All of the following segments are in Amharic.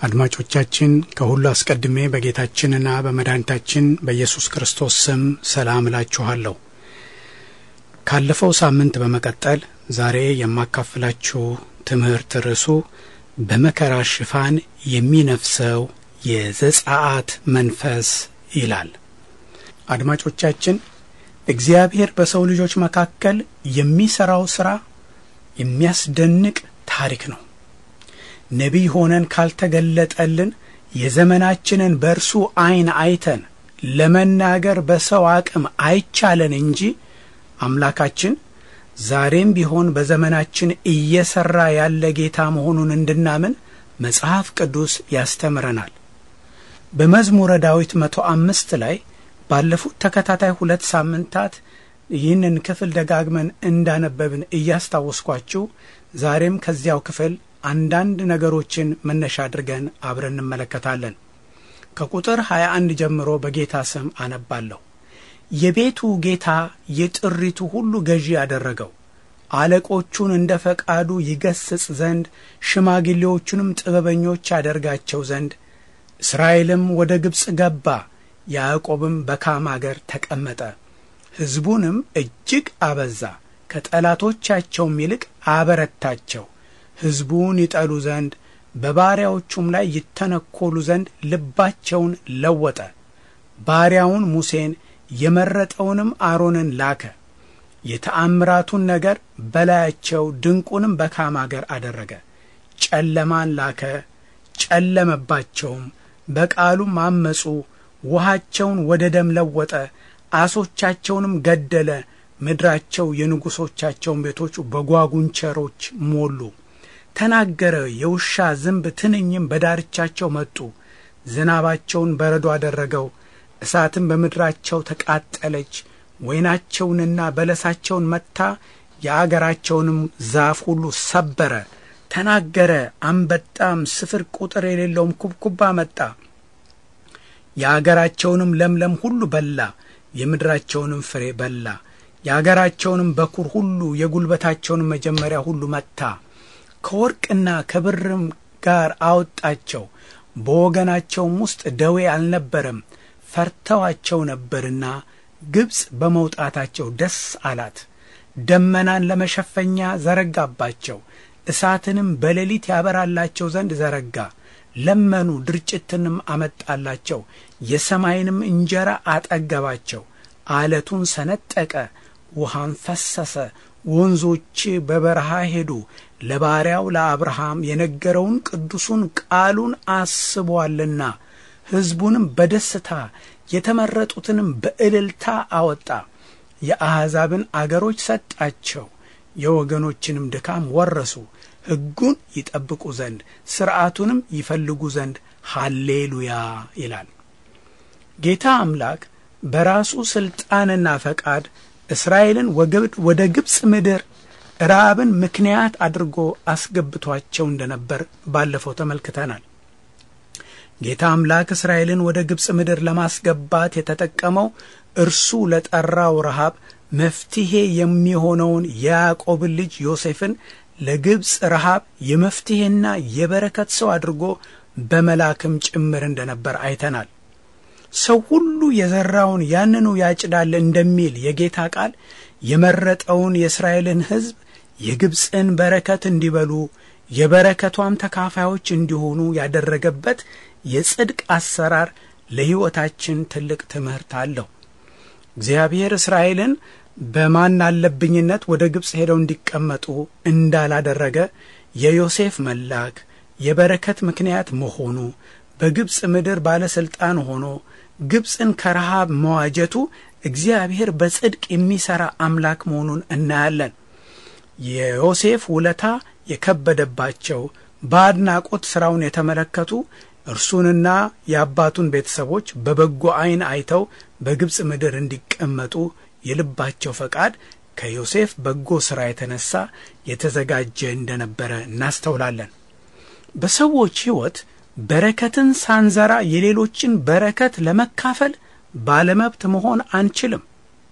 አድማጮቻችን ከሁሉ አስቀድሜ በጌታችንና በመድኃኒታችን በኢየሱስ ክርስቶስ ስም ሰላም እላችኋለሁ። ካለፈው ሳምንት በመቀጠል ዛሬ የማካፍላችሁ ትምህርት ርዕሱ በመከራ ሽፋን የሚነፍሰው የዘጸአት መንፈስ ይላል። አድማጮቻችን እግዚአብሔር በሰው ልጆች መካከል የሚሠራው ሥራ የሚያስደንቅ ታሪክ ነው። ነቢይ ሆነን ካልተገለጠልን የዘመናችንን በእርሱ ዐይን አይተን ለመናገር በሰው አቅም አይቻለን እንጂ አምላካችን ዛሬም ቢሆን በዘመናችን እየሠራ ያለ ጌታ መሆኑን እንድናምን መጽሐፍ ቅዱስ ያስተምረናል። በመዝሙረ ዳዊት መቶ አምስት ላይ ባለፉት ተከታታይ ሁለት ሳምንታት ይህንን ክፍል ደጋግመን እንዳነበብን እያስታወስኳችሁ ዛሬም ከዚያው ክፍል አንዳንድ ነገሮችን መነሻ አድርገን አብረን እንመለከታለን። ከቁጥር 21 ጀምሮ በጌታ ስም አነባለሁ። የቤቱ ጌታ የጥሪቱ ሁሉ ገዢ ያደረገው አለቆቹን እንደ ፈቃዱ ይገስጽ ዘንድ ሽማግሌዎቹንም ጥበበኞች ያደርጋቸው ዘንድ እስራኤልም ወደ ግብፅ ገባ፣ ያዕቆብም በካም አገር ተቀመጠ። ሕዝቡንም እጅግ አበዛ፣ ከጠላቶቻቸውም ይልቅ አበረታቸው። ሕዝቡን ይጠሉ ዘንድ በባሪያዎቹም ላይ ይተነኰሉ ዘንድ ልባቸውን ለወጠ። ባሪያውን ሙሴን የመረጠውንም አሮንን ላከ። የተአምራቱን ነገር በላያቸው ድንቁንም በካም አገር አደረገ። ጨለማን ላከ፣ ጨለመባቸውም፣ በቃሉም አመፁ። ውሃቸውን ወደ ደም ለወጠ፣ አሶቻቸውንም ገደለ። ምድራቸው የንጉሶቻቸውን ቤቶች በጓጉንቸሮች ሞሉ። ተናገረ፣ የውሻ ዝንብ ትንኝም በዳርቻቸው መጡ። ዝናባቸውን በረዶ አደረገው፣ እሳትም በምድራቸው ተቃጠለች። ወይናቸውንና በለሳቸውን መታ፣ የአገራቸውንም ዛፍ ሁሉ ሰበረ። ተናገረ፣ አንበጣም ስፍር ቁጥር የሌለውም ኩብኩባ መጣ። የአገራቸውንም ለምለም ሁሉ በላ፣ የምድራቸውንም ፍሬ በላ። የአገራቸውንም በኩር ሁሉ የጉልበታቸውንም መጀመሪያ ሁሉ መታ። ከወርቅና ከብርም ጋር አወጣቸው። በወገናቸውም ውስጥ ደዌ አልነበረም፣ ፈርተዋቸው ነበርና ግብፅ በመውጣታቸው ደስ አላት። ደመናን ለመሸፈኛ ዘረጋባቸው፣ እሳትንም በሌሊት ያበራላቸው ዘንድ ዘረጋ። ለመኑ፣ ድርጭትንም አመጣላቸው፣ የሰማይንም እንጀራ አጠገባቸው። አለቱን ሰነጠቀ፣ ውሃም ፈሰሰ፣ ወንዞች በበረሃ ሄዱ። ለባሪያው ለአብርሃም የነገረውን ቅዱሱን ቃሉን አስቧልና ሕዝቡንም በደስታ የተመረጡትንም በእልልታ አወጣ። የአሕዛብን አገሮች ሰጣቸው፣ የወገኖችንም ድካም ወረሱ። ሕጉን ይጠብቁ ዘንድ ሥርዓቱንም ይፈልጉ ዘንድ ሃሌሉያ ይላል። ጌታ አምላክ በራሱ ሥልጣንና ፈቃድ እስራኤልን ወደ ግብፅ ምድር ረሃብን ምክንያት አድርጎ አስገብቷቸው እንደነበር ባለፈው ተመልክተናል። ጌታ አምላክ እስራኤልን ወደ ግብፅ ምድር ለማስገባት የተጠቀመው እርሱ ለጠራው ረሃብ መፍትሔ የሚሆነውን የያዕቆብን ልጅ ዮሴፍን ለግብፅ ረሃብ የመፍትሔና የበረከት ሰው አድርጎ በመላክም ጭምር እንደነበር አይተናል። ሰው ሁሉ የዘራውን ያንኑ ያጭዳል እንደሚል የጌታ ቃል የመረጠውን የእስራኤልን ሕዝብ የግብፅን በረከት እንዲበሉ የበረከቷም ተካፋዮች እንዲሆኑ ያደረገበት የጽድቅ አሰራር ለሕይወታችን ትልቅ ትምህርት አለው። እግዚአብሔር እስራኤልን በማን አለብኝነት ወደ ግብፅ ሄደው እንዲቀመጡ እንዳላደረገ የዮሴፍ መላክ የበረከት ምክንያት መሆኑ በግብፅ ምድር ባለሥልጣን ሆኖ ግብፅን ከረሃብ መዋጀቱ እግዚአብሔር በጽድቅ የሚሠራ አምላክ መሆኑን እናያለን። የዮሴፍ ውለታ የከበደባቸው በአድናቆት ሥራውን የተመለከቱ እርሱንና የአባቱን ቤተሰቦች በበጎ ዐይን አይተው በግብፅ ምድር እንዲቀመጡ የልባቸው ፈቃድ ከዮሴፍ በጎ ሥራ የተነሳ የተዘጋጀ እንደነበረ እናስተውላለን። በሰዎች ሕይወት በረከትን ሳንዘራ የሌሎችን በረከት ለመካፈል ባለመብት መሆን አንችልም።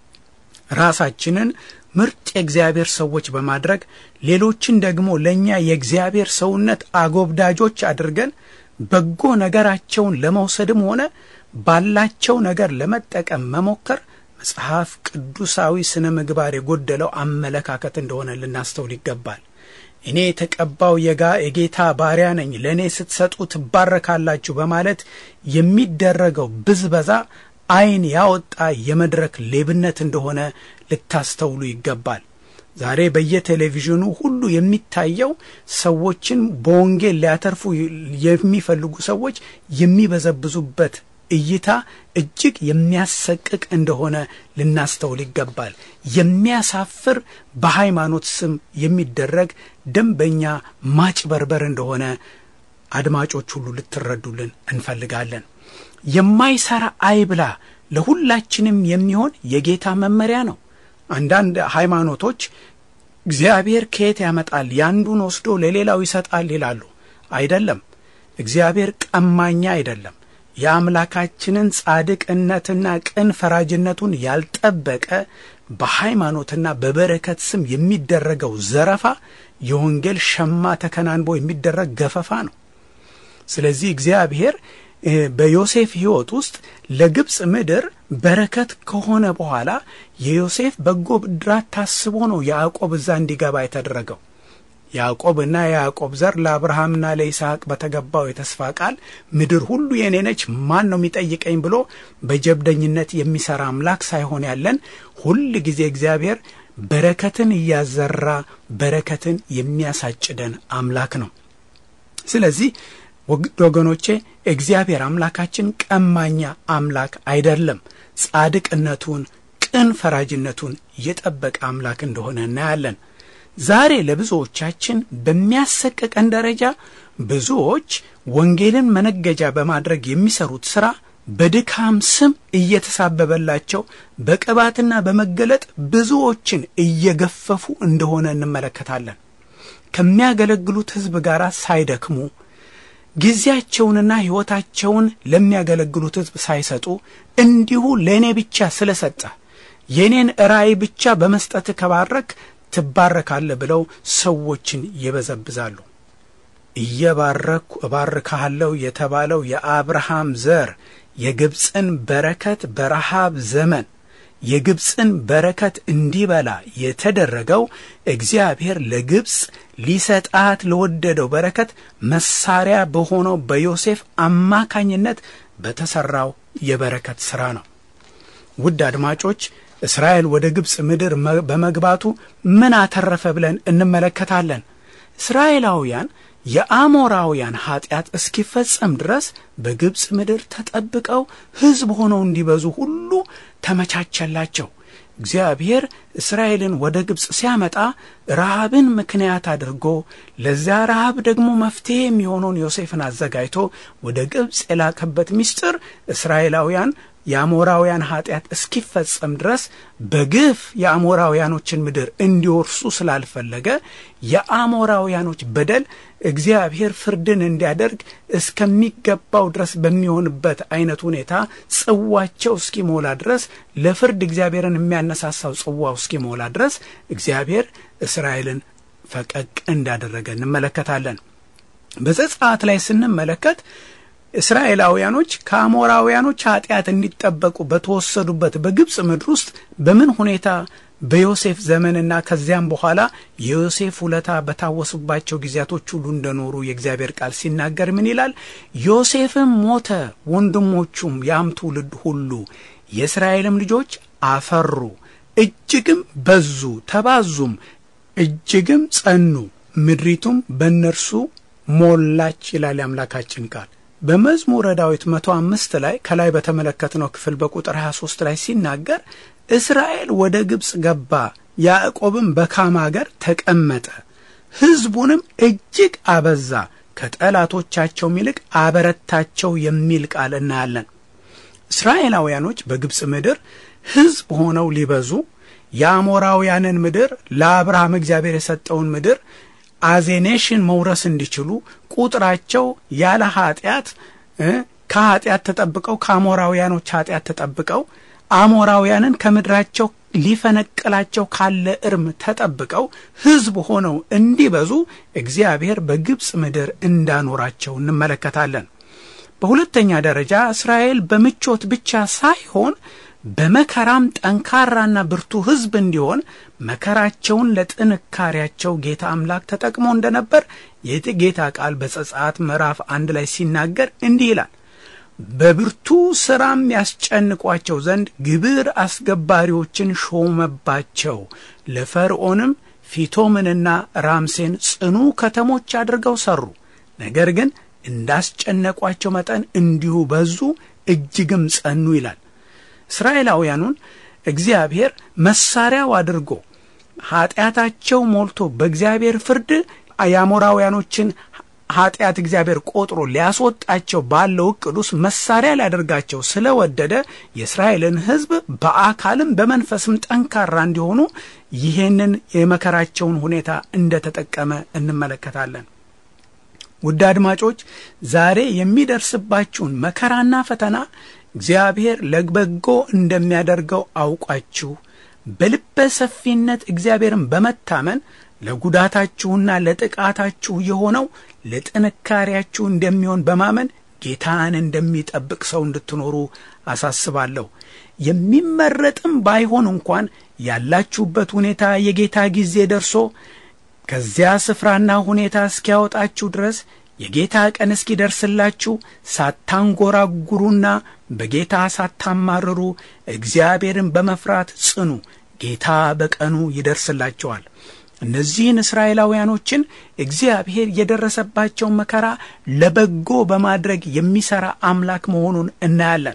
ራሳችንን ምርጥ የእግዚአብሔር ሰዎች በማድረግ ሌሎችን ደግሞ ለእኛ የእግዚአብሔር ሰውነት አጎብዳጆች አድርገን በጎ ነገራቸውን ለመውሰድም ሆነ ባላቸው ነገር ለመጠቀም መሞከር መጽሐፍ ቅዱሳዊ ስነ ምግባር የጎደለው አመለካከት እንደሆነ ልናስተውል ይገባል። እኔ የተቀባው የጋ የጌታ ባሪያ ነኝ፣ ለእኔ ስትሰጡ ትባረካላችሁ በማለት የሚደረገው ብዝበዛ ዓይን ያወጣ የመድረክ ሌብነት እንደሆነ ልታስተውሉ ይገባል። ዛሬ በየቴሌቪዥኑ ሁሉ የሚታየው ሰዎችን በወንጌል ሊያተርፉ የሚፈልጉ ሰዎች የሚበዘብዙበት እይታ እጅግ የሚያሰቅቅ እንደሆነ ልናስተውል ይገባል። የሚያሳፍር በሃይማኖት ስም የሚደረግ ደንበኛ ማጭበርበር እንደሆነ አድማጮች ሁሉ ልትረዱልን እንፈልጋለን። የማይሰራ አይብላ ለሁላችንም የሚሆን የጌታ መመሪያ ነው። አንዳንድ ሃይማኖቶች እግዚአብሔር ከየት ያመጣል ያንዱን ወስዶ ለሌላው ይሰጣል ይላሉ። አይደለም። እግዚአብሔር ቀማኛ አይደለም። የአምላካችንን ጻድቅነትና ቅን ፈራጅነቱን ያልጠበቀ በሃይማኖትና በበረከት ስም የሚደረገው ዘረፋ የወንጌል ሸማ ተከናንቦ የሚደረግ ገፈፋ ነው። ስለዚህ እግዚአብሔር በዮሴፍ ሕይወት ውስጥ ለግብፅ ምድር በረከት ከሆነ በኋላ የዮሴፍ በጎ ብድራት ታስቦ ነው ያዕቆብ እዛ እንዲገባ የተደረገው። ያዕቆብና የያዕቆብ ዘር ለአብርሃምና ለይስሐቅ በተገባው የተስፋ ቃል ምድር ሁሉ የኔ ነች፣ ማን ነው የሚጠይቀኝ ብሎ በጀብደኝነት የሚሰራ አምላክ ሳይሆን ያለን ሁል ጊዜ እግዚአብሔር በረከትን እያዘራ በረከትን የሚያሳጭደን አምላክ ነው። ስለዚህ ወገኖቼ እግዚአብሔር አምላካችን ቀማኛ አምላክ አይደለም። ጻድቅነቱን፣ ቅን ፈራጅነቱን የጠበቀ አምላክ እንደሆነ እናያለን። ዛሬ ለብዙዎቻችን በሚያሰቅቀን ደረጃ ብዙዎች ወንጌልን መነገጃ በማድረግ የሚሰሩት ሥራ በድካም ስም እየተሳበበላቸው በቅባትና በመገለጥ ብዙዎችን እየገፈፉ እንደሆነ እንመለከታለን። ከሚያገለግሉት ሕዝብ ጋር ሳይደክሙ ጊዜያቸውንና ሕይወታቸውን ለሚያገለግሉት ሕዝብ ሳይሰጡ እንዲሁ ለእኔ ብቻ ስለሰጠ የእኔን ራእይ ብቻ በመስጠት ከባረክ ትባረካለህ ብለው ሰዎችን ይበዘብዛሉ። እየባረኩ እባርካለሁ የተባለው የአብርሃም ዘር የግብፅን በረከት በረሃብ ዘመን የግብፅን በረከት እንዲበላ የተደረገው እግዚአብሔር ለግብፅ ሊሰጣት ለወደደው በረከት መሳሪያ በሆነው በዮሴፍ አማካኝነት በተሰራው የበረከት ሥራ ነው። ውድ አድማጮች እስራኤል ወደ ግብፅ ምድር በመግባቱ ምን አተረፈ ብለን እንመለከታለን። እስራኤላውያን የአሞራውያን ኀጢአት እስኪፈጸም ድረስ በግብፅ ምድር ተጠብቀው ሕዝብ ሆነው እንዲበዙ ሁሉ ተመቻቸላቸው። እግዚአብሔር እስራኤልን ወደ ግብፅ ሲያመጣ ረሃብን ምክንያት አድርጎ ለዚያ ረሃብ ደግሞ መፍትሔ የሚሆነውን ዮሴፍን አዘጋጅቶ ወደ ግብፅ የላከበት ምስጢር እስራኤላውያን የአሞራውያን ኀጢአት እስኪፈጸም ድረስ በግፍ የአሞራውያኖችን ምድር እንዲወርሱ ስላልፈለገ የአሞራውያኖች በደል እግዚአብሔር ፍርድን እንዲያደርግ እስከሚገባው ድረስ በሚሆንበት አይነት ሁኔታ ጽዋቸው እስኪሞላ ድረስ ለፍርድ እግዚአብሔርን የሚያነሳሳው ጽዋው እስኪሞላ ድረስ እግዚአብሔር እስራኤልን ፈቀቅ እንዳደረገ እንመለከታለን። በዘጸአት ላይ ስንመለከት እስራኤላውያኖች ከአሞራውያኖች ኃጢአት እንዲጠበቁ በተወሰዱበት በግብፅ ምድር ውስጥ በምን ሁኔታ በዮሴፍ ዘመንና ከዚያም በኋላ የዮሴፍ ውለታ በታወሱባቸው ጊዜያቶች ሁሉ እንደኖሩ የእግዚአብሔር ቃል ሲናገር ምን ይላል? ዮሴፍም ሞተ፣ ወንድሞቹም ያም ትውልድ ሁሉ የእስራኤልም ልጆች አፈሩ፣ እጅግም በዙ፣ ተባዙም፣ እጅግም ጸኑ፣ ምድሪቱም በእነርሱ ሞላች ይላል የአምላካችን ቃል። በመዝሙረ ዳዊት መቶ አምስት ላይ ከላይ በተመለከትነው ክፍል በቁጥር 23 ላይ ሲናገር እስራኤል ወደ ግብፅ ገባ፣ ያዕቆብም በካም አገር ተቀመጠ፣ ሕዝቡንም እጅግ አበዛ፣ ከጠላቶቻቸውም ይልቅ አበረታቸው የሚል ቃል እናያለን። እስራኤላውያኖች በግብፅ ምድር ሕዝብ ሆነው ሊበዙ የአሞራውያንን ምድር ለአብርሃም እግዚአብሔር የሰጠውን ምድር አዜኔሽን መውረስ እንዲችሉ ቁጥራቸው ያለ ኃጢአት ከኃጢአት ተጠብቀው ከአሞራውያኖች ኃጢአት ተጠብቀው አሞራውያንን ከምድራቸው ሊፈነቅላቸው ካለ እርም ተጠብቀው ሕዝብ ሆነው እንዲበዙ እግዚአብሔር በግብፅ ምድር እንዳኖራቸው እንመለከታለን። በሁለተኛ ደረጃ እስራኤል በምቾት ብቻ ሳይሆን በመከራም ጠንካራና ብርቱ ሕዝብ እንዲሆን መከራቸውን ለጥንካሬያቸው ጌታ አምላክ ተጠቅሞ እንደነበር የጌታ ቃል በዘጸአት ምዕራፍ አንድ ላይ ሲናገር እንዲህ ይላል በብርቱ ሥራም ያስጨንቋቸው ዘንድ ግብር አስገባሪዎችን ሾመባቸው። ለፈርዖንም ፊቶምንና ራምሴን ጽኑ ከተሞች አድርገው ሠሩ። ነገር ግን እንዳስጨነቋቸው መጠን እንዲሁ በዙ፣ እጅግም ጸኑ ይላል። እስራኤላውያኑን እግዚአብሔር መሳሪያው አድርጎ ኀጢአታቸው ሞልቶ በእግዚአብሔር ፍርድ የአሞራውያኖችን ኃጢአት እግዚአብሔር ቆጥሮ ሊያስወጣቸው ባለው እቅድ ውስጥ መሳሪያ ሊያደርጋቸው ስለወደደ የእስራኤልን ሕዝብ በአካልም በመንፈስም ጠንካራ እንዲሆኑ ይህንን የመከራቸውን ሁኔታ እንደተጠቀመ እንመለከታለን። ውድ አድማጮች ዛሬ የሚደርስባችሁን መከራና ፈተና እግዚአብሔር ለበጎ እንደሚያደርገው አውቃችሁ በልበ ሰፊነት እግዚአብሔርን በመታመን ለጉዳታችሁና ለጥቃታችሁ የሆነው ለጥንካሬያችሁ እንደሚሆን በማመን ጌታን እንደሚጠብቅ ሰው እንድትኖሩ አሳስባለሁ። የሚመረጥም ባይሆን እንኳን ያላችሁበት ሁኔታ የጌታ ጊዜ ደርሶ ከዚያ ስፍራና ሁኔታ እስኪያወጣችሁ ድረስ የጌታ ቀን እስኪደርስላችሁ ሳታንጎራጉሩና በጌታ ሳታማርሩ እግዚአብሔርን በመፍራት ጽኑ። ጌታ በቀኑ ይደርስላቸዋል። እነዚህን እስራኤላውያኖችን እግዚአብሔር የደረሰባቸውን መከራ ለበጎ በማድረግ የሚሠራ አምላክ መሆኑን እናያለን።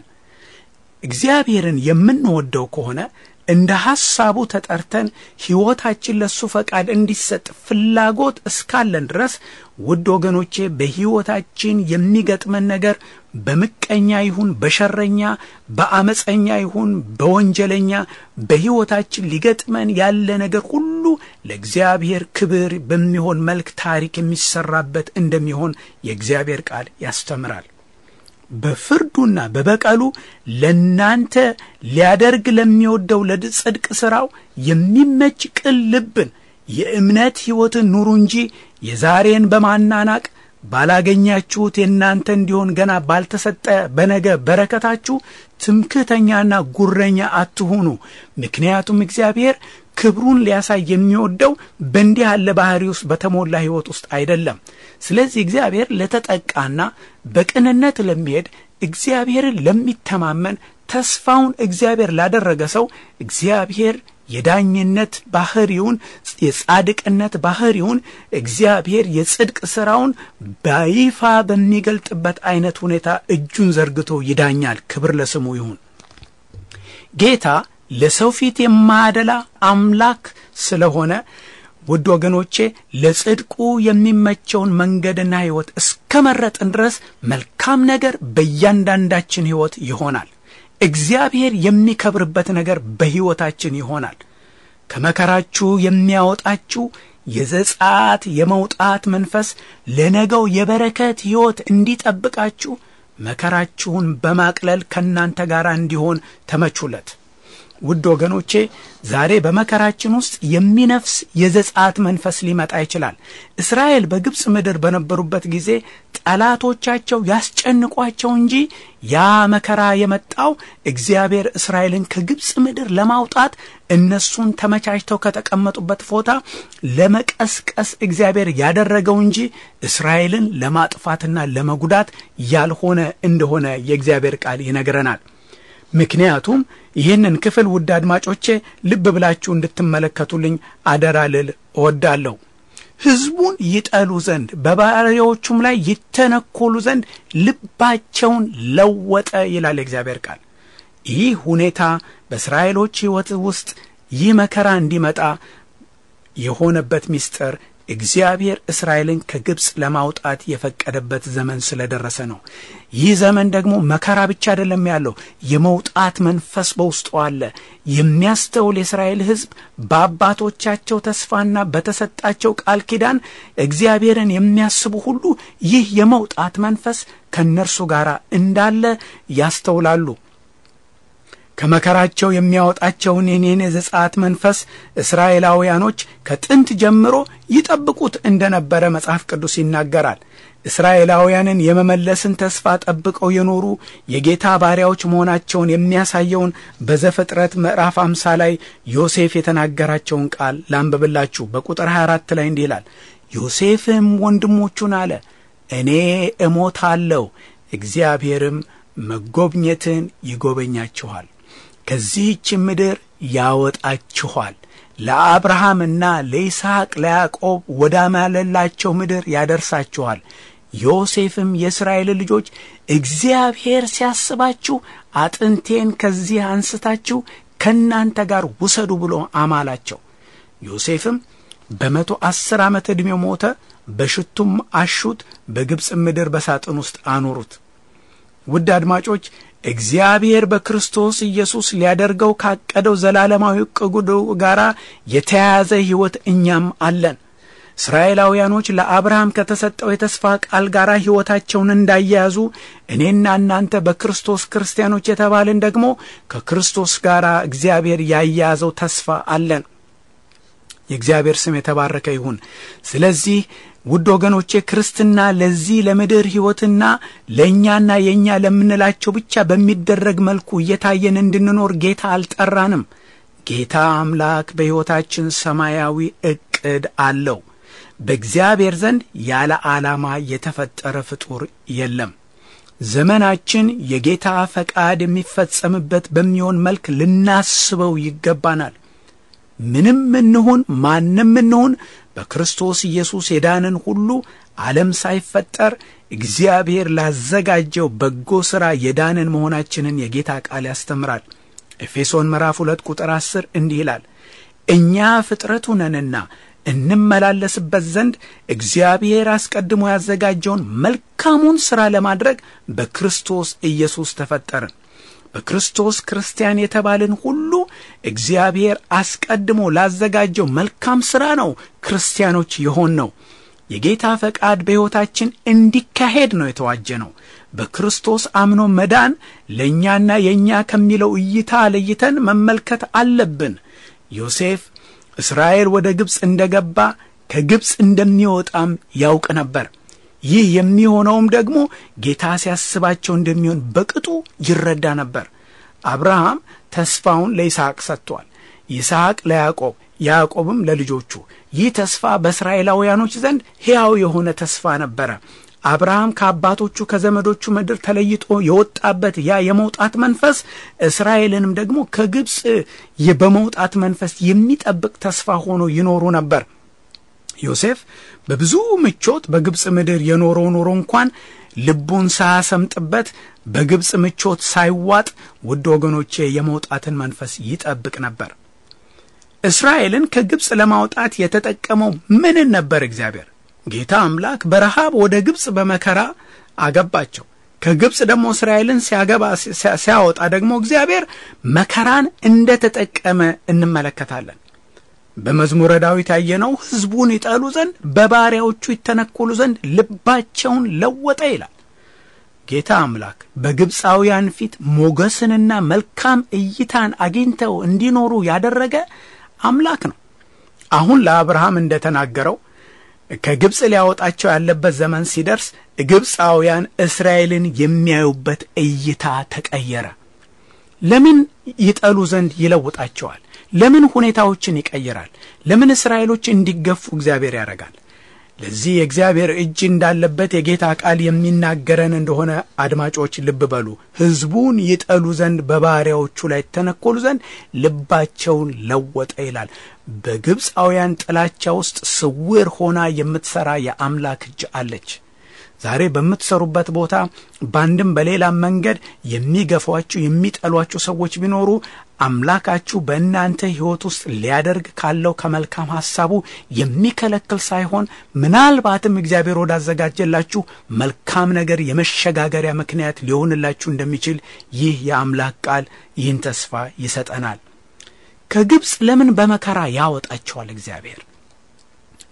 እግዚአብሔርን የምንወደው ከሆነ እንደ ሐሳቡ ተጠርተን ሕይወታችን ለእሱ ፈቃድ እንዲሰጥ ፍላጎት እስካለን ድረስ ውድ ወገኖቼ በሕይወታችን የሚገጥመን ነገር በምቀኛ ይሁን በሸረኛ፣ በአመፀኛ ይሁን በወንጀለኛ በሕይወታችን ሊገጥመን ያለ ነገር ሁሉ ለእግዚአብሔር ክብር በሚሆን መልክ ታሪክ የሚሰራበት እንደሚሆን የእግዚአብሔር ቃል ያስተምራል። በፍርዱና በበቀሉ ለናንተ ሊያደርግ ለሚወደው ለጽድቅ ሥራው የሚመች ቅን ልብን የእምነት ሕይወትን ኑሩ እንጂ የዛሬን በማናናቅ ባላገኛችሁት የእናንተ እንዲሆን ገና ባልተሰጠ በነገ በረከታችሁ ትምክህተኛና ጉረኛ አትሁኑ። ምክንያቱም እግዚአብሔር ክብሩን ሊያሳይ የሚወደው በእንዲህ ያለ ባህሪ ውስጥ በተሞላ ሕይወት ውስጥ አይደለም። ስለዚህ እግዚአብሔር ለተጠቃና በቅንነት ለሚሄድ እግዚአብሔርን ለሚተማመን ተስፋውን እግዚአብሔር ላደረገ ሰው እግዚአብሔር የዳኝነት ባህሪውን የጻድቅነት ባህሪውን እግዚአብሔር የጽድቅ ሥራውን በይፋ በሚገልጥበት አይነት ሁኔታ እጁን ዘርግቶ ይዳኛል። ክብር ለስሙ ይሁን። ጌታ ለሰው ፊት የማያደላ አምላክ ስለሆነ ውድ ወገኖቼ ለጽድቁ የሚመቸውን መንገድና ሕይወት እስከ መረጥን ድረስ መልካም ነገር በእያንዳንዳችን ሕይወት ይሆናል። እግዚአብሔር የሚከብርበት ነገር በሕይወታችን ይሆናል። ከመከራችሁ የሚያወጣችሁ የዘጻት የመውጣት መንፈስ ለነገው የበረከት ሕይወት እንዲጠብቃችሁ መከራችሁን በማቅለል ከእናንተ ጋር እንዲሆን ተመቹለት። ውድ ወገኖቼ ዛሬ በመከራችን ውስጥ የሚነፍስ የዘጻት መንፈስ ሊመጣ ይችላል። እስራኤል በግብፅ ምድር በነበሩበት ጊዜ ጠላቶቻቸው ያስጨንቋቸው እንጂ ያ መከራ የመጣው እግዚአብሔር እስራኤልን ከግብፅ ምድር ለማውጣት እነሱን ተመቻችተው ከተቀመጡበት ቦታ ለመቀስቀስ እግዚአብሔር ያደረገው እንጂ እስራኤልን ለማጥፋትና ለመጉዳት ያልሆነ እንደሆነ የእግዚአብሔር ቃል ይነግረናል። ምክንያቱም ይህንን ክፍል ውድ አድማጮቼ ልብ ብላችሁ እንድትመለከቱልኝ አደራ ልል እወዳለሁ። ሕዝቡን ይጠሉ ዘንድ በባሪያዎቹም ላይ ይተነኮሉ ዘንድ ልባቸውን ለወጠ ይላል የእግዚአብሔር ቃል። ይህ ሁኔታ በእስራኤሎች ሕይወት ውስጥ ይህ መከራ እንዲመጣ የሆነበት ምስጢር እግዚአብሔር እስራኤልን ከግብፅ ለማውጣት የፈቀደበት ዘመን ስለደረሰ ነው። ይህ ዘመን ደግሞ መከራ ብቻ አይደለም ያለው፣ የመውጣት መንፈስ በውስጡ አለ። የሚያስተውል የእስራኤል ሕዝብ በአባቶቻቸው ተስፋና በተሰጣቸው ቃል ኪዳን እግዚአብሔርን የሚያስቡ ሁሉ ይህ የመውጣት መንፈስ ከእነርሱ ጋር እንዳለ ያስተውላሉ። ከመከራቸው የሚያወጣቸውን የኔን የዘጸአት መንፈስ እስራኤላውያኖች ከጥንት ጀምሮ ይጠብቁት እንደነበረ መጽሐፍ ቅዱስ ይናገራል። እስራኤላውያንን የመመለስን ተስፋ ጠብቀው የኖሩ የጌታ ባሪያዎች መሆናቸውን የሚያሳየውን በዘፍጥረት ምዕራፍ አምሳ ላይ ዮሴፍ የተናገራቸውን ቃል ላንብብላችሁ። በቁጥር 24 ላይ እንዲህ ይላል፣ ዮሴፍም ወንድሞቹን አለ እኔ እሞታለሁ፣ እግዚአብሔርም መጎብኘትን ይጎበኛችኋል፣ ከዚህች ምድር ያወጣችኋል ለአብርሃምና ለይስሐቅ ለያዕቆብ ወዳማለላቸው ምድር ያደርሳችኋል። ዮሴፍም የእስራኤል ልጆች እግዚአብሔር ሲያስባችሁ አጥንቴን ከዚህ አንስታችሁ ከእናንተ ጋር ውሰዱ ብሎ አማላቸው። ዮሴፍም በመቶ አስር ዓመት ዕድሜው ሞተ። በሽቱም አሹት፣ በግብፅ ምድር በሳጥን ውስጥ አኖሩት። ውድ አድማጮች እግዚአብሔር በክርስቶስ ኢየሱስ ሊያደርገው ካቀደው ዘላለማዊ ዕቅዱ ጋር የተያያዘ ሕይወት እኛም አለን። እስራኤላውያኖች ለአብርሃም ከተሰጠው የተስፋ ቃል ጋር ሕይወታቸውን እንዳያያዙ እኔና እናንተ በክርስቶስ ክርስቲያኖች የተባልን ደግሞ ከክርስቶስ ጋር እግዚአብሔር ያያያዘው ተስፋ አለን። የእግዚአብሔር ስም የተባረከ ይሁን። ስለዚህ ውድ ወገኖቼ ክርስትና ለዚህ ለምድር ሕይወትና ለእኛና የእኛ ለምንላቸው ብቻ በሚደረግ መልኩ እየታየን እንድንኖር ጌታ አልጠራንም። ጌታ አምላክ በሕይወታችን ሰማያዊ ዕቅድ አለው። በእግዚአብሔር ዘንድ ያለ ዓላማ የተፈጠረ ፍጡር የለም። ዘመናችን የጌታ ፈቃድ የሚፈጸምበት በሚሆን መልክ ልናስበው ይገባናል። ምንም እንሁን ማንም እንሁን በክርስቶስ ኢየሱስ የዳንን ሁሉ ዓለም ሳይፈጠር እግዚአብሔር ላዘጋጀው በጎ ሥራ የዳንን መሆናችንን የጌታ ቃል ያስተምራል። ኤፌሶን ምዕራፍ ሁለት ቁጥር አስር እንዲህ ይላል እኛ ፍጥረቱ ነንና እንመላለስበት ዘንድ እግዚአብሔር አስቀድሞ ያዘጋጀውን መልካሙን ሥራ ለማድረግ በክርስቶስ ኢየሱስ ተፈጠርን። በክርስቶስ ክርስቲያን የተባልን ሁሉ እግዚአብሔር አስቀድሞ ላዘጋጀው መልካም ሥራ ነው ክርስቲያኖች የሆን ነው። የጌታ ፈቃድ በሕይወታችን እንዲካሄድ ነው የተዋጀ ነው። በክርስቶስ አምኖ መዳን ለእኛና የእኛ ከሚለው እይታ ለይተን መመልከት አለብን። ዮሴፍ እስራኤል ወደ ግብፅ እንደ ገባ ከግብፅ እንደሚወጣም ያውቅ ነበር። ይህ የሚሆነውም ደግሞ ጌታ ሲያስባቸው እንደሚሆን በቅጡ ይረዳ ነበር። አብርሃም ተስፋውን ለይስሐቅ ሰጥቷል። ይስሐቅ ለያዕቆብ፣ ያዕቆብም ለልጆቹ። ይህ ተስፋ በእስራኤላውያኖች ዘንድ ሕያው የሆነ ተስፋ ነበረ። አብርሃም ከአባቶቹ ከዘመዶቹ ምድር ተለይቶ የወጣበት ያ የመውጣት መንፈስ እስራኤልንም ደግሞ ከግብፅ በመውጣት መንፈስ የሚጠብቅ ተስፋ ሆኖ ይኖሩ ነበር። ዮሴፍ በብዙ ምቾት በግብፅ ምድር የኖረው ኖሮ እንኳን ልቡን ሳያሰምጥበት በግብፅ ምቾት ሳይዋጥ ውድ ወገኖቼ የመውጣትን መንፈስ ይጠብቅ ነበር። እስራኤልን ከግብፅ ለማውጣት የተጠቀመው ምንን ነበር? እግዚአብሔር ጌታ አምላክ በረሃብ ወደ ግብፅ በመከራ አገባቸው። ከግብፅ ደግሞ እስራኤልን ሲያገባ ሲያወጣ ደግሞ እግዚአብሔር መከራን እንደ ተጠቀመ እንመለከታለን። በመዝሙረ ዳዊት ያየነው ሕዝቡን ይጠሉ ዘንድ በባሪያዎቹ ይተነኮሉ ዘንድ ልባቸውን ለወጠ ይላል። ጌታ አምላክ በግብፃውያን ፊት ሞገስንና መልካም እይታን አግኝተው እንዲኖሩ ያደረገ አምላክ ነው። አሁን ለአብርሃም እንደተናገረው ከግብፅ ሊያወጣቸው ያለበት ዘመን ሲደርስ ግብፃውያን እስራኤልን የሚያዩበት እይታ ተቀየረ። ለምን ይጠሉ ዘንድ ይለውጣቸዋል? ለምን ሁኔታዎችን ይቀይራል? ለምን እስራኤሎች እንዲገፉ እግዚአብሔር ያደርጋል? ለዚህ የእግዚአብሔር እጅ እንዳለበት የጌታ ቃል የሚናገረን እንደሆነ አድማጮች ልብ በሉ። ሕዝቡን ይጠሉ ዘንድ በባሪያዎቹ ላይ ተነኮሉ ዘንድ ልባቸውን ለወጠ ይላል። በግብፃውያን ጥላቻ ውስጥ ስውር ሆና የምትሰራ የአምላክ እጅ አለች። ዛሬ በምትሰሩበት ቦታ በአንድም በሌላም መንገድ የሚገፏችሁ የሚጠሏችሁ ሰዎች ቢኖሩ አምላካችሁ በእናንተ ሕይወት ውስጥ ሊያደርግ ካለው ከመልካም ሐሳቡ የሚከለክል ሳይሆን ምናልባትም እግዚአብሔር ወዳዘጋጀላችሁ መልካም ነገር የመሸጋገሪያ ምክንያት ሊሆንላችሁ እንደሚችል ይህ የአምላክ ቃል ይህን ተስፋ ይሰጠናል። ከግብፅ ለምን በመከራ ያወጣቸዋል እግዚአብሔር?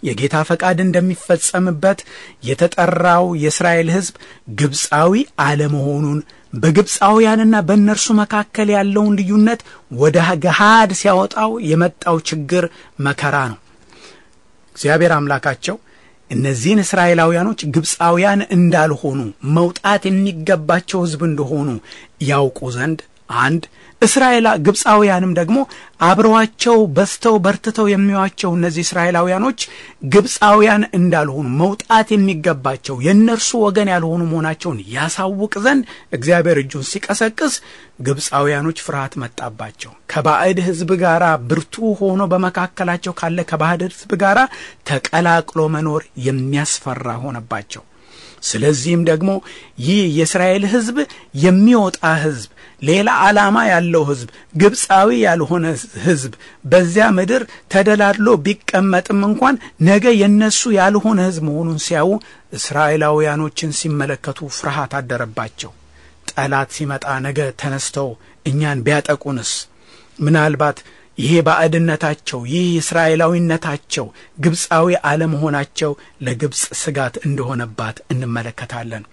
የጌታ ፈቃድ እንደሚፈጸምበት የተጠራው የእስራኤል ሕዝብ ግብፃዊ አለመሆኑን በግብፃውያንና በእነርሱ መካከል ያለውን ልዩነት ወደ ገሃድ ሲያወጣው የመጣው ችግር መከራ ነው። እግዚአብሔር አምላካቸው እነዚህን እስራኤላውያኖች ግብፃውያን እንዳልሆኑ መውጣት የሚገባቸው ሕዝብ እንደሆኑ ያውቁ ዘንድ አንድ እስራኤላ ግብፃውያንም ደግሞ አብረዋቸው በስተው በርትተው የሚዋቸው እነዚህ እስራኤላውያኖች ግብፃውያን እንዳልሆኑ መውጣት የሚገባቸው የእነርሱ ወገን ያልሆኑ መሆናቸውን ያሳውቅ ዘንድ እግዚአብሔር እጁን ሲቀሰቅስ ግብፃውያኖች ፍርሃት መጣባቸው። ከባዕድ ሕዝብ ጋር ብርቱ ሆኖ በመካከላቸው ካለ ከባዕድ ሕዝብ ጋር ተቀላቅሎ መኖር የሚያስፈራ ሆነባቸው። ስለዚህም ደግሞ ይህ የእስራኤል ሕዝብ የሚወጣ ሕዝብ ሌላ ዓላማ ያለው ሕዝብ ግብፃዊ ያልሆነ ሕዝብ በዚያ ምድር ተደላድሎ ቢቀመጥም እንኳን ነገ የነሱ ያልሆነ ሕዝብ መሆኑን ሲያዩ እስራኤላውያኖችን ሲመለከቱ ፍርሃት አደረባቸው። ጠላት ሲመጣ ነገ ተነስተው እኛን ቢያጠቁንስ? ምናልባት ይሄ ባዕድነታቸው ይህ እስራኤላዊነታቸው ግብፃዊ አለመሆናቸው ለግብፅ ስጋት እንደሆነባት እንመለከታለን።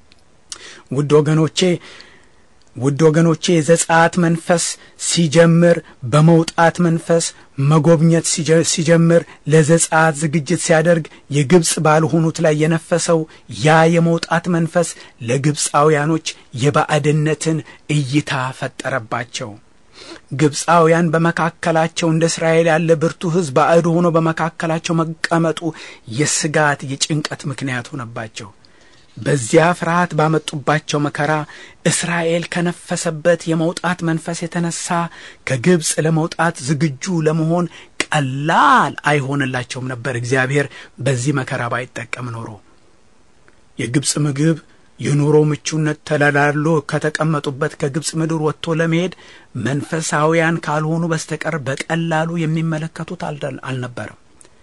ውድ ወገኖቼ ውድ ወገኖቼ የዘጸአት መንፈስ ሲጀምር በመውጣት መንፈስ መጎብኘት ሲጀምር ለዘጸአት ዝግጅት ሲያደርግ የግብፅ ባልሆኑት ላይ የነፈሰው ያ የመውጣት መንፈስ ለግብፃውያኖች የባዕድነትን እይታ ፈጠረባቸው። ግብፃውያን በመካከላቸው እንደ እስራኤል ያለ ብርቱ ሕዝብ ባዕድ ሆኖ በመካከላቸው መቀመጡ የስጋት የጭንቀት ምክንያት ሆነባቸው። በዚያ ፍርሃት ባመጡባቸው መከራ እስራኤል ከነፈሰበት የመውጣት መንፈስ የተነሳ ከግብፅ ለመውጣት ዝግጁ ለመሆን ቀላል አይሆንላቸውም ነበር። እግዚአብሔር በዚህ መከራ ባይጠቀም ኖሮ የግብፅ ምግብ የኑሮ ምቹነት ተደላድሎ ከተቀመጡበት ከግብፅ ምድር ወጥቶ ለመሄድ መንፈሳውያን ካልሆኑ በስተቀር በቀላሉ የሚመለከቱት አልነበረም።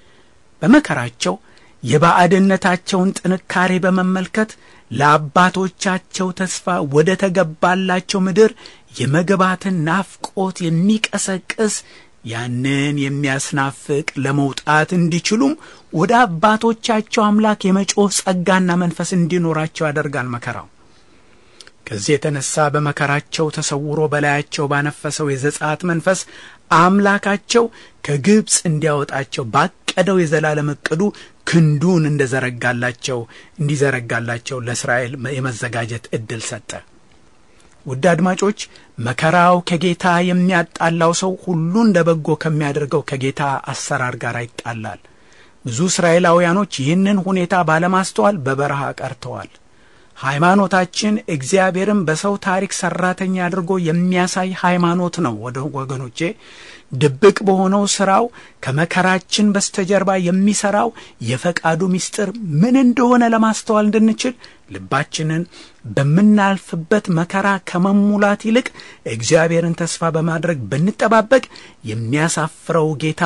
በመከራቸው የባዕድነታቸውን ጥንካሬ በመመልከት ለአባቶቻቸው ተስፋ ወደ ተገባላቸው ምድር የመግባትን ናፍቆት የሚቀሰቅስ ያንን የሚያስናፍቅ ለመውጣት እንዲችሉም ወደ አባቶቻቸው አምላክ የመጮህ ጸጋና መንፈስ እንዲኖራቸው ያደርጋል መከራው። ከዚህ የተነሳ በመከራቸው ተሰውሮ በላያቸው ባነፈሰው የዘጸአት መንፈስ አምላካቸው ከግብፅ እንዲያወጣቸው ባቀደው የዘላለም ዕቅዱ ክንዱን እንደዘረጋላቸው እንዲዘረጋላቸው ለእስራኤል የመዘጋጀት ዕድል ሰጠ። ውድ አድማጮች መከራው ከጌታ የሚያጣላው ሰው ሁሉ እንደ በጎ ከሚያደርገው ከጌታ አሰራር ጋር ይጣላል። ብዙ እስራኤላውያኖች ይህንን ሁኔታ ባለማስተዋል በበረሃ ቀርተዋል። ሃይማኖታችን እግዚአብሔርን በሰው ታሪክ ሰራተኛ አድርጎ የሚያሳይ ሃይማኖት ነው። ወደ ወገኖቼ ድብቅ በሆነው ስራው ከመከራችን በስተጀርባ የሚሰራው የፈቃዱ ምስጢር ምን እንደሆነ ለማስተዋል እንድንችል ልባችንን በምናልፍበት መከራ ከመሙላት ይልቅ እግዚአብሔርን ተስፋ በማድረግ ብንጠባበቅ የሚያሳፍረው ጌታ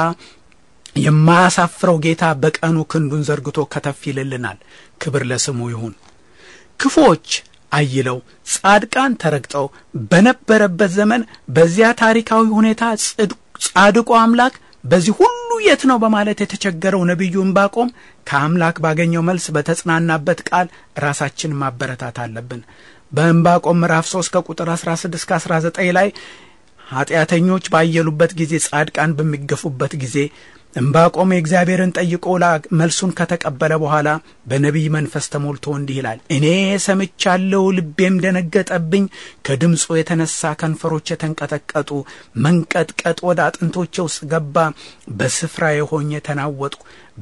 የማያሳፍረው ጌታ በቀኑ ክንዱን ዘርግቶ ከተፍ ይልልናል። ክብር ለስሙ ይሁን። ክፉዎች አይለው ጻድቃን ተረግጠው በነበረበት ዘመን በዚያ ታሪካዊ ሁኔታ ጻድቁ አምላክ በዚህ ሁሉ የት ነው በማለት የተቸገረው ነቢዩ ዕንባቆም ከአምላክ ባገኘው መልስ በተጽናናበት ቃል ራሳችን ማበረታት አለብን። በዕንባቆም ምዕራፍ 3 ከቁጥር 16 እስከ 19 ላይ ኃጢአተኞች ባየሉበት ጊዜ፣ ጻድቃን በሚገፉበት ጊዜ ዕንባቆም የእግዚአብሔርን ጠይቆ መልሱን ከተቀበለ በኋላ በነቢይ መንፈስ ተሞልቶ እንዲህ ይላል። እኔ ሰምቻለሁ፣ ልቤም ደነገጠብኝ። ከድምፁ የተነሳ ከንፈሮች የተንቀጠቀጡ፣ መንቀጥቀጥ ወደ አጥንቶቼ ውስጥ ገባ። በስፍራ የሆኜ ተናወጥኩ።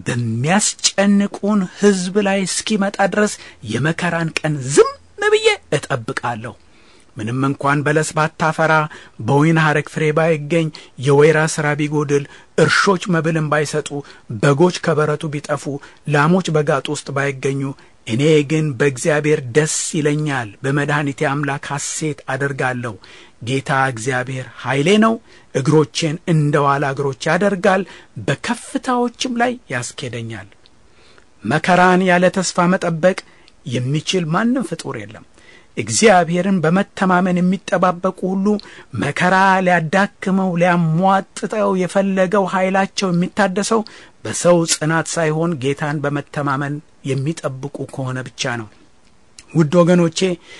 በሚያስጨንቁን ሕዝብ ላይ እስኪመጣ ድረስ የመከራን ቀን ዝም ብዬ እጠብቃለሁ። ምንም እንኳን በለስ ባታፈራ በወይን ሐረግ ፍሬ ባይገኝ የወይራ ሥራ ቢጎድል እርሾች መብልን ባይሰጡ በጎች ከበረቱ ቢጠፉ ላሞች በጋጡ ውስጥ ባይገኙ እኔ ግን በእግዚአብሔር ደስ ይለኛል፣ በመድኃኒቴ አምላክ ሐሴት አደርጋለሁ። ጌታ እግዚአብሔር ኃይሌ ነው፣ እግሮቼን እንደ ዋላ እግሮች ያደርጋል፣ በከፍታዎችም ላይ ያስኬደኛል። መከራን ያለ ተስፋ መጠበቅ የሚችል ማንም ፍጡር የለም። እግዚአብሔርን በመተማመን የሚጠባበቁ ሁሉ መከራ ሊያዳክመው ሊያሟጥጠው የፈለገው ኃይላቸው የሚታደሰው በሰው ጽናት ሳይሆን ጌታን በመተማመን የሚጠብቁ ከሆነ ብቻ ነው። ውድ ወገኖቼ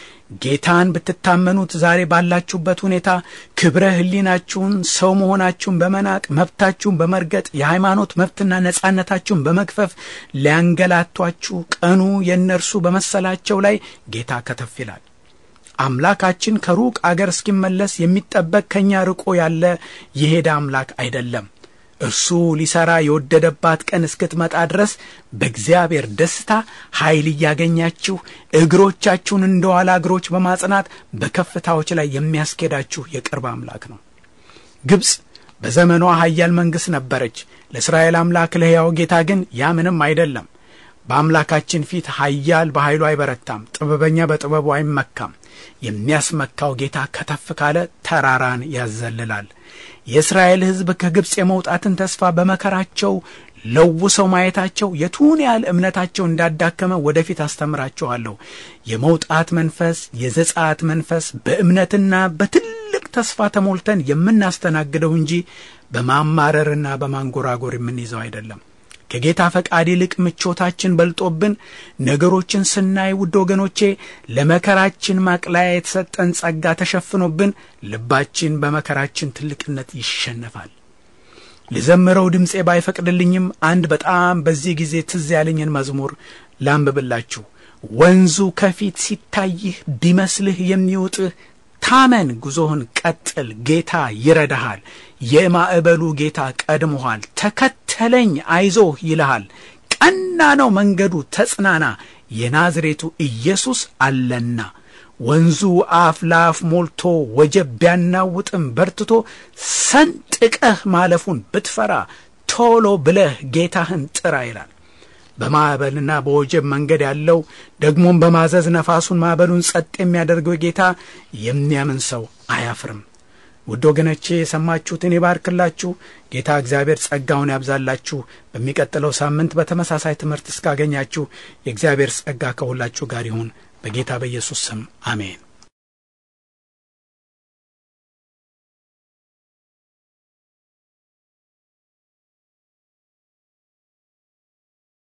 ጌታን ብትታመኑት ዛሬ ባላችሁበት ሁኔታ ክብረ ሕሊናችሁን ሰው መሆናችሁን በመናቅ መብታችሁን በመርገጥ የሃይማኖት መብትና ነጻነታችሁን በመግፈፍ ሊያንገላቷችሁ ቀኑ የእነርሱ በመሰላቸው ላይ ጌታ ከተፍ ይላል። አምላካችን ከሩቅ አገር እስኪመለስ የሚጠበቅ ከእኛ ርቆ ያለ የሄደ አምላክ አይደለም። እርሱ ሊሰራ የወደደባት ቀን እስክትመጣ ድረስ በእግዚአብሔር ደስታ ኃይል እያገኛችሁ እግሮቻችሁን እንደ ዋላ እግሮች በማጽናት በከፍታዎች ላይ የሚያስኬዳችሁ የቅርብ አምላክ ነው። ግብፅ በዘመኗ ኃያል መንግሥት ነበረች። ለእስራኤል አምላክ ለሕያው ጌታ ግን ያ ምንም አይደለም። በአምላካችን ፊት ኃያል በኃይሉ አይበረታም፣ ጥበበኛ በጥበቡ አይመካም። የሚያስመካው ጌታ ከተፍ ካለ ተራራን ያዘልላል። የእስራኤል ሕዝብ ከግብፅ የመውጣትን ተስፋ በመከራቸው ለውሰው ማየታቸው የቱን ያህል እምነታቸው እንዳዳከመ ወደፊት አስተምራችኋለሁ። የመውጣት መንፈስ፣ የዘጸአት መንፈስ በእምነትና በትልቅ ተስፋ ተሞልተን የምናስተናግደው እንጂ በማማረርና በማንጎራጎር የምንይዘው አይደለም። ከጌታ ፈቃድ ይልቅ ምቾታችን በልጦብን ነገሮችን ስናይ ውድ ወገኖቼ ለመከራችን ማቅለያ የተሰጠን ጸጋ ተሸፍኖብን ልባችን በመከራችን ትልቅነት ይሸነፋል። ልዘምረው ድምፄ ባይፈቅድልኝም አንድ በጣም በዚህ ጊዜ ትዝ ያለኝን መዝሙር ላንብብላችሁ። ወንዙ ከፊት ሲታይህ ቢመስልህ የሚውጥህ ታመን፣ ጉዞህን ቀጥል፣ ጌታ ይረዳሃል። የማዕበሉ ጌታ ቀድሞሃል፣ ተከተለኝ፣ አይዞህ ይልሃል። ቀና ነው መንገዱ፣ ተጽናና፣ የናዝሬቱ ኢየሱስ አለና። ወንዙ አፍ ለአፍ ሞልቶ ወጀብ ቢያናውጥም በርትቶ ሰንጥቀህ ማለፉን ብትፈራ ቶሎ ብለህ ጌታህን ጥራ ይላል። በማዕበልና በወጀብ መንገድ ያለው ደግሞም በማዘዝ ነፋሱን ማዕበሉን ጸጥ የሚያደርገው ጌታ የሚያምን ሰው አያፍርም። ውድ ወገኖቼ የሰማችሁትን ይባርክላችሁ። ጌታ እግዚአብሔር ጸጋውን ያብዛላችሁ። በሚቀጥለው ሳምንት በተመሳሳይ ትምህርት እስካገኛችሁ የእግዚአብሔር ጸጋ ከሁላችሁ ጋር ይሁን። በጌታ በኢየሱስ ስም አሜን።